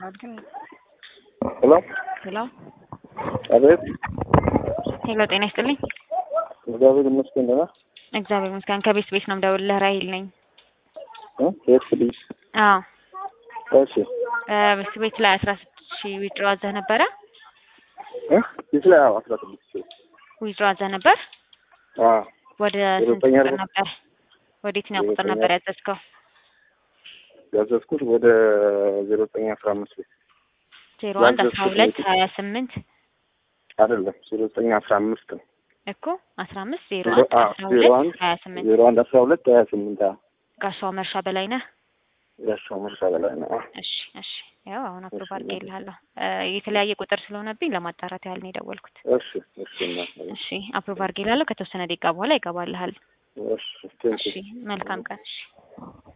ይሰራል ግን ሄሎ ሄሎ አቤት። ሄሎ፣ ጤና ይስጥልኝ። እግዚአብሔር ይመስገን ደህና እግዚአብሔር ይመስገን። ከቤት ቤት ነው የምደውልልህ። ራሂል ነኝ። እ የት ልጅ? አዎ እሺ ቤት ቤት ላይ አስራ ስድስት ሺህ ዊድሮ አዘህ ነበረ? እ የት ላይ? አዎ አስራ ስድስት ሺህ ዊድሮ አዘህ ነበር? አዎ ወደ ዜሮ ስንት ዘጠኝ ቁጥር አርባ- ነበር? ወደ የትኛው ዜሮ ቁጥር ዘጠኝ ነበር አርባ- ያዘዝከው? ያዘዝኩት ወደ ዜሮ ዘጠኝ አስራ አምስት ቤት ዜሮ አንድ አስራ ያዘዝኩት ሁለት ወደ- ሀያ ስምንት አይደለም ዜሮ ዘጠኝ አስራ አምስት ነው። እኮ አስራ አምስት ዜሮ ዜሮ- አንድ አዎ አስራ ዜሮ ሁለት አንድ ሀያ ስምንት ዜሮ አንድ አስራ ሁለት ሀያ ስምንት አዎ ጋሻው መርሻ በላይ ነህ? ያሻው መርሻ በላይ ነው። አዎ እሺ እሺ። ያው አሁን አፕሮቭ እሺ፣ አድርጌልሃለሁ። እ የተለያየ ቁጥር ስለሆነብኝ ለማጣራት ያህል ነው የደወልኩት። እሺ እሺ እናት፣ እሺ አፕሮቭ አድርጌልሃለሁ። ከተወሰነ ደቂቃ በኋላ ይገባልሃል። እሺ ቴንኪው እሺ መልካም ቀን። እሺ